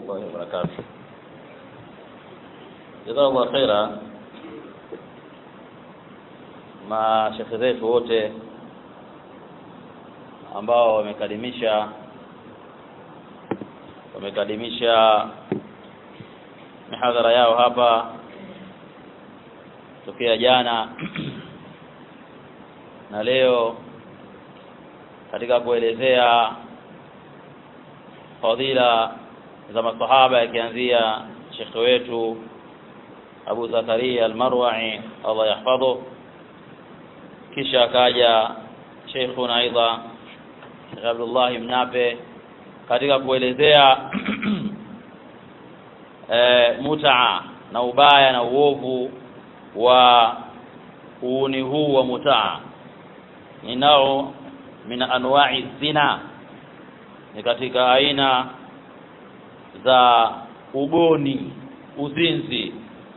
الله وبركاته جزاه الله خيرا mashekhe zetu wote ambao wamekadimisha wamekadimisha mihadhara yao hapa tokea jana na leo katika kuelezea fadhila za masahaba yakianzia shekhe wetu Abu Zakaria Al-Marwa'i Allah yahfadhu kisha akaja Sheikhuna aidha Sheikh Abdullah Mnape katika kuelezea e, mutaa na ubaya na uovu wa uuni huu wa mutaa ni nao min anwa'i zina ni katika aina za ugoni uzinzi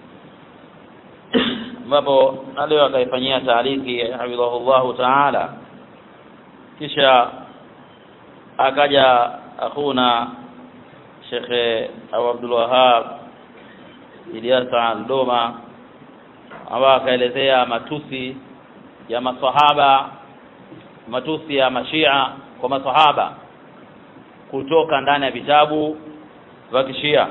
ambapo na leo akaifanyia taaliki hafidhahullahu taala kisha akaja akhuna shekhe Abu Abdul Wahab Ilyasa Aldoma ambaye akaelezea matusi ya masahaba matusi ya mashia kwa masahaba kutoka ndani ya vitabu vya kishia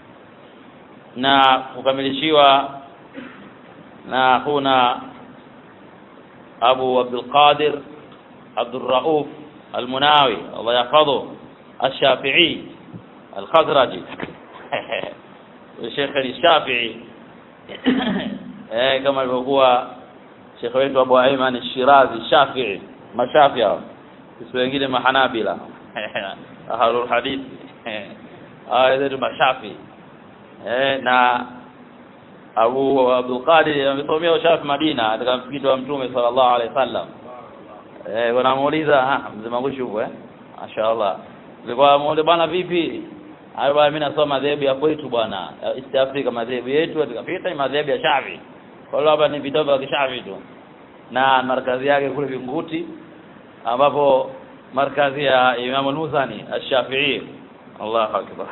na kukamilishiwa na huna Abu Abdul Qadir Abdul Rauf Al-Munawi Allah yahfadhu Al-Shafi'i Al-Khazraji Sheikh Al-Shafi'i eh kama alivyokuwa Sheikh wetu Abu Ayman Al-Shirazi Shafi'i mashafi hao sisi wengine mahanabila ahlul hadith hao zetu mashafi eh na Abu Abdul Qadir amesomea ushafi Madina katika msikiti wa Mtume sallallahu alaihi wasallam eh wanamuuliza ah mzee Magushu eh mashaallah nilikuwa muuliza bwana vipi hayo bwana mimi nasoma madhehebu ya kwetu bwana East Africa madhehebu yetu tukapita ni madhehebu ya Shafi kwa hiyo hapa ni vitabu vya Kishafi tu na markazi yake kule Vinguti ambapo markazi ya Imam al-Muzani ash-Shafi'i Allahu akbar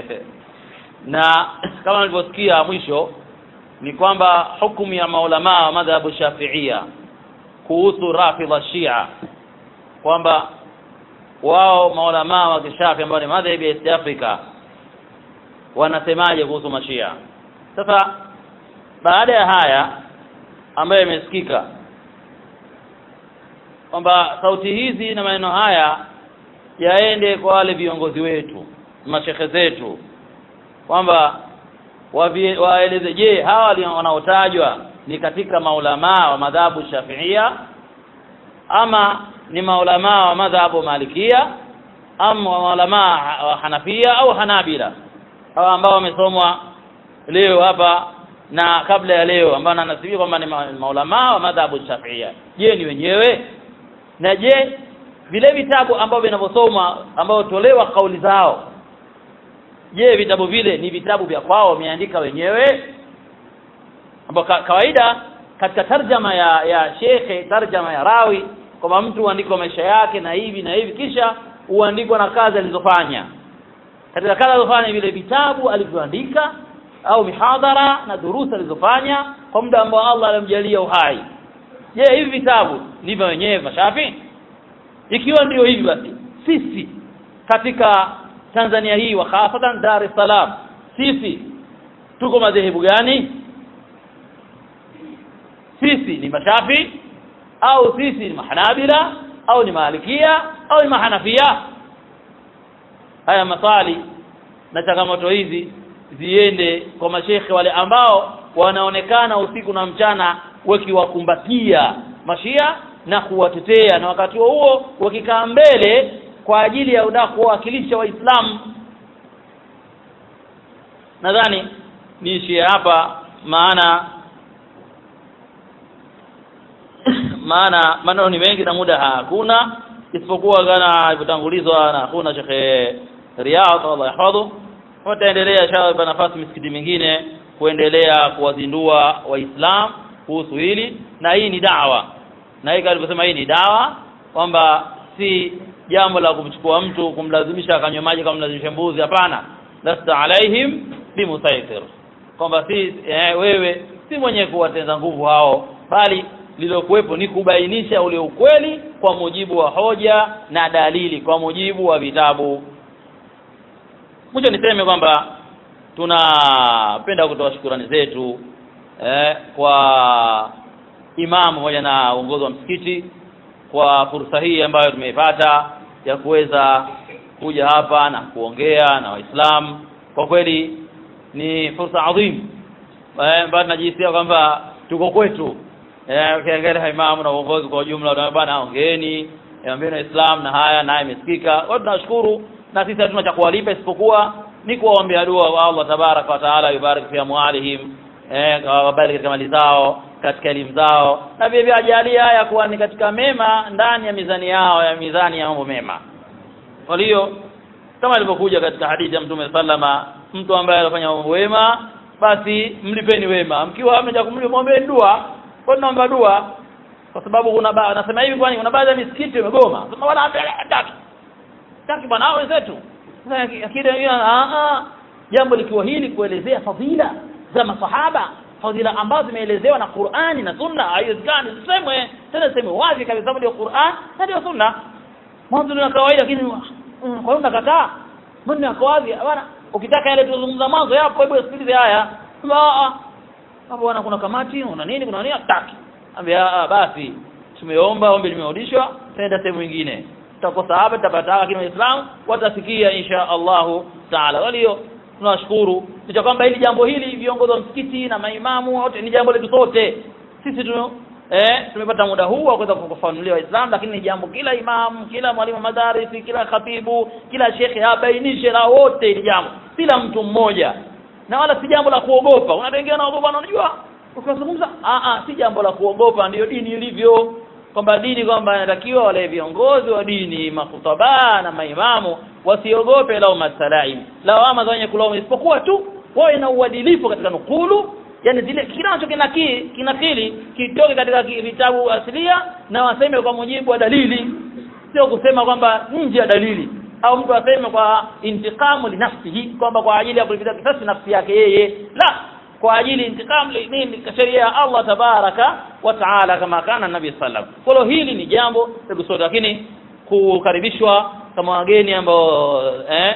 na kama nilivyosikia mwisho ni kwamba hukumu ya maulama wa madhhabu Shafi'ia kuhusu rafidha Shia kwamba wao maulama wa kishafi ambao ni madhhabi ya East Africa wanasemaje kuhusu mashia sasa baada ya haya ambayo yamesikika kwamba sauti hizi na maneno haya yaende kwa wale viongozi wetu mashekhe zetu kwamba waeleze je hawa wanaotajwa ni katika maulamaa wa madhabu shafiia ama ni maulamaa wa madhabu malikia ama maulamaa wa hanafia au hanabila hawa ambao wamesomwa leo hapa na kabla ya leo ambao nanasibia kwamba ni maulamaa wa madhabu shafiia je ni wenyewe na je vile vitabu ambavyo vinavyosomwa ambao tolewa kauli zao je vitabu vile ni vitabu vya kwao wameandika wenyewe ambao kawaida katika tarjama ya ya shekhe tarjama ya rawi kwamba mtu huandikwa maisha yake na hivi na hivi kisha huandikwa na kazi alizofanya katika kazi alizofanya vile vitabu alivyoandika au mihadhara na durusa alizofanya kwa muda ambao Allah alimjalia uhai je hivi vitabu ndivyo wenyewe mashafi ikiwa ndio hivi basi sisi katika Tanzania hii wa hasatan Dar es Salaam sisi tuko madhehebu gani sisi ni mashafi au sisi ni mahanabila au ni malikia au ni mahanafia haya maswali na changamoto hizi ziende kwa mashekhe wale ambao wanaonekana usiku na mchana wakiwakumbatia mashia na kuwatetea na wakati huo huo wakikaa mbele kwa ajili ya uda kuwakilisha waislamu nadhani niishie hapa maana maana maneno ni mengi na muda hakuna isipokuwa kana ilivyotangulizwa na hakuna shekhe Riyadh Allah yahfadhu wataendelea inshallah nafasi misikiti mingine kuendelea kuwazindua waislamu kuhusu hili na hii ni dawa na hii alivyosema hii ni dawa kwamba si jambo la kumchukua mtu kumlazimisha akanywe maji kama mlazimisha mbuzi hapana lasta alaihim bimusaitir kwamba si eh, wewe si mwenye kuwateza nguvu hao bali lilokuwepo ni kubainisha ule ukweli kwa mujibu wa hoja na dalili kwa mujibu wa vitabu mwisho niseme kwamba tunapenda kutoa shukurani zetu eh, kwa imamu pamoja na uongozi wa msikiti kwa fursa hii ambayo tumeipata ya kuweza kuja hapa na kuongea na waislamu kwa kweli ni fursa adhim eh, ambayo tunajisikia kwamba tuko kwetu eh, ukiangalia imamu na uongozi kwa ujumla unaona bwana ongeeni ambeni waislamu na haya naye imesikika kwa tunashukuru na sisi hatuna cha kuwalipa isipokuwa ni kuwaombea dua wa Allah tabaraka wa taala yubarik fi amwalihim eh wabariki katika mali zao katika elimu zao na vile vile ajalie haya kuwa ni katika mema ndani ya mizani yao ya mizani ya mambo mema kwa hiyo kama ilivyokuja katika hadithi ya Mtume sallama mtu ambaye anafanya mambo wema basi mlipeni wema mkiwa mmeja kumlipa muombe dua kwa tunaomba dua kwa sababu kuna ba nasema hivi kwani kuna baadhi ya misikiti imegoma sema wala hataki taki bwana hao wenzetu sasa akida hiyo a jambo likiwa hili kuelezea fadhila za masahaba fadhila ambazo zimeelezewa na Qur'ani na Sunna haiwezekani zisemwe tena zisemwe wazi kabisa ndio Qur'an na ndio Sunna mwanzo ni kawaida lakini kwa hiyo unakataa mbona yako wazi bwana ukitaka yale tulizungumza mwanzo yapo hebu sikilize haya hapo bwana kuna kamati una nini kuna nini hataki ambia basi tumeomba ombi limerudishwa tenda sehemu nyingine tutakosa hapa tutapata lakini waislamu watasikia insha Allahu taala walio tunashukuru ni kwamba hili jambo hili viongozi wa msikiti na maimamu wote ni jambo letu sote sisi tu eh tumepata muda huu wa kuweza kufafanulia waislamu lakini ni jambo kila imamu kila mwalimu madarisi kila khatibu kila shekhe abainishe na wote hili jambo kila mtu mmoja na wala si jambo la kuogopa kuna wengine wanaogopa unajua ukizungumza a a si jambo la kuogopa ndiyo dini ilivyo kwamba dini kwamba inatakiwa wale viongozi wa dini makhutaba na maimamu wasiogope lao masalaim lawama za wenye kulaumu isipokuwa tu wawe na uadilifu katika nukulu yani zile kila nacho kinakili kinakili kitoke katika vitabu asilia na waseme kwa mujibu wa dalili sio kusema kwamba nje ya dalili au mtu aseme kwa intikamu linafsihi kwamba kwa ajili ya kulipiza kisasi nafsi yake yeye la kwa ajili intikam nini sheria ya Allah tabaraka wa taala kama kana nabii sallam kwa hili ni jambo hebu sote lakini kukaribishwa kama wageni ambao eh,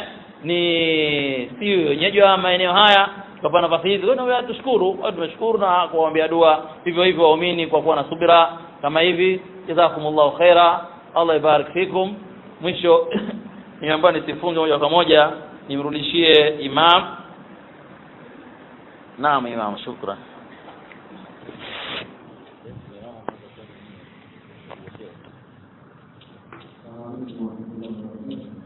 ni si wenyeji wa maeneo haya tukapata nafasi hizi kwa tushukuru tumeshukuru na kuwaombea dua hivyo hivyo waumini kwa kuwa na subira kama hivi jazakumullahu khaira Allah ibarik fikum mwisho niambiwa nisifunge moja kwa moja nimrudishie imam naam imam shukran Thank you.